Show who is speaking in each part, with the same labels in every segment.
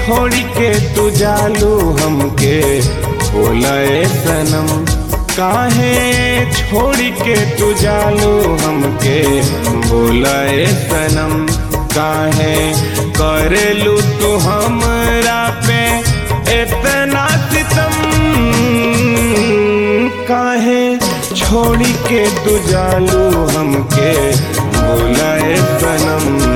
Speaker 1: छोड़ के तू जालू हमके बोलाए सनम काहे छोड़ के तू जालू हमके बोलाए सनम काहे करेलू तू हमरा पे इतना सितम काहे छोड़ के तू जालू हमके बोलाए सनम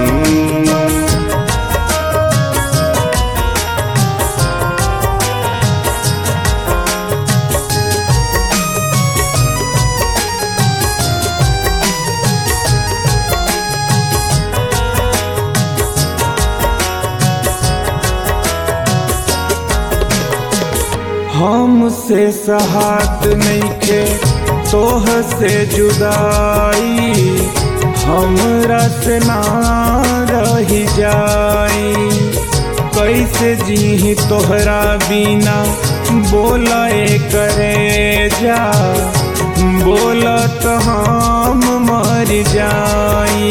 Speaker 1: हमसे सहात नइखे तोह से जुदाई हमरा से ना रही जाई कैसे जी तोहरा बिना बोलाए करे जा बोलत हम मर जाई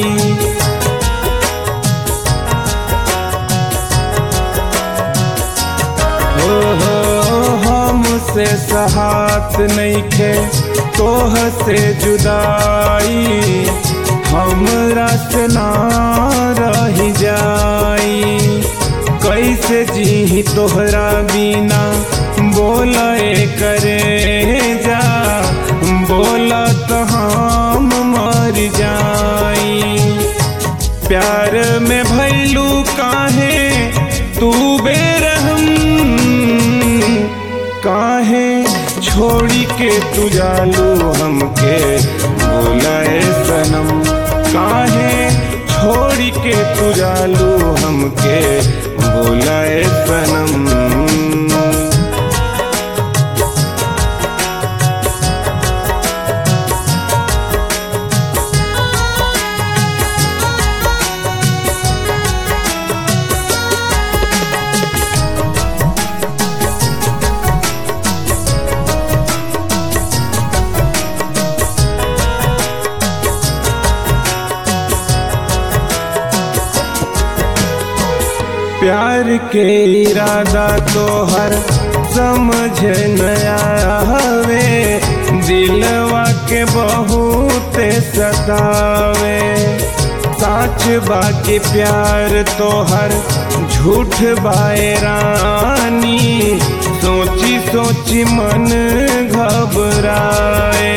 Speaker 1: हो हो हमसे सहात नइखे तोह से जुदाई हमरा से ना रही जाई कैसे जी तोहरा बिना बोले करे जा बोलत हम मर जाई प्यार में भैलू काहे तू बेरहम काहे छोड़ी के तू जालू हमके बोलाए सनम काहे छोड़ी के तू जालू हमके बोलाए सनम प्यार के इरादा तो हर समझ नया हवे दिलवा के बहुत सतावे साच बाकी प्यार तो हर झूठ बाए रानी सोची सोची मन घबराए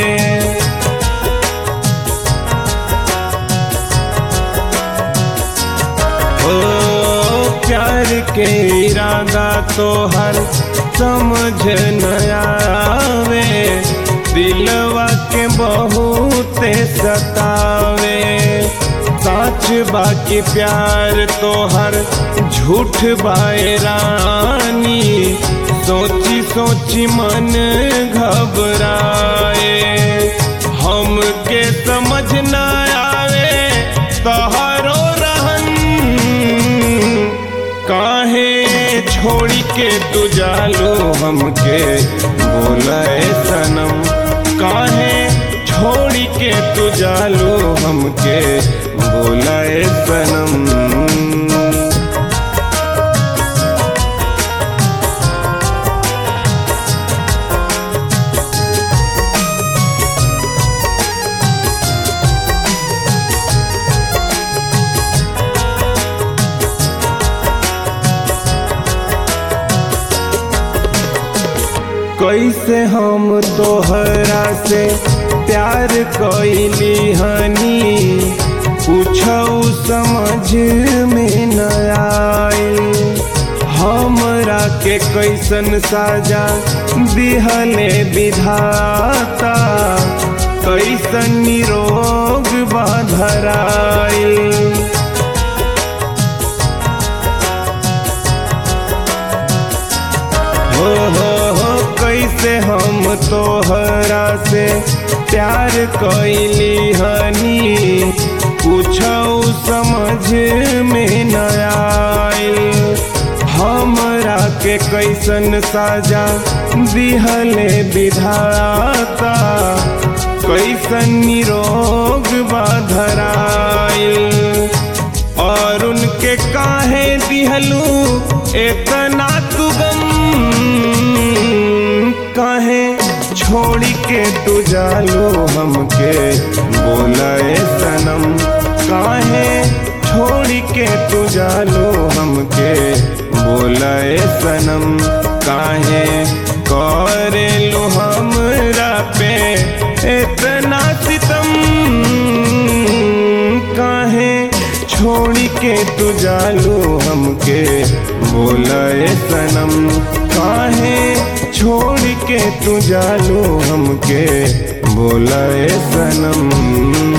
Speaker 1: ओ प्यार के इरादा तो हर समझ नया आवे दिलवा के बहुत सतावे साच बाकी प्यार तो हर झूठ बाए रानी सोची सोची मन घबराए हमके समझ ना आवे तोहरो रहन काहे छोड़ी के तू जालो हमके बोलाए सनम काहे छोड़ी के तू जालो हमके बोलाए सनम कैसे हम तोहरा से प्यार कैली हनी पूछऊ समझ में न आए हमरा के कैसन साजा दिहले विधाता कैसन निरोग बाधराई हो हो हो कैसे हम तोहरा से प्यार कैली हनी पूछऊ समझ में न आए हमरा के कैसन साजा दिहले विधाता कैसन निरोग बाधराइल अरुण के काहे दिहलू इतना तू गम काहे छोड़ी के तू जालो हमके बोलाए सनम काहे छोड़ी के तू जालो हमके बोलाए सनम काहे करे लो हमरा पे इतना सितम काहे छोड़ी के तू जालो हमके बोलाए सनम काहे छोड़ के तू जालो हमके बोलाए सनम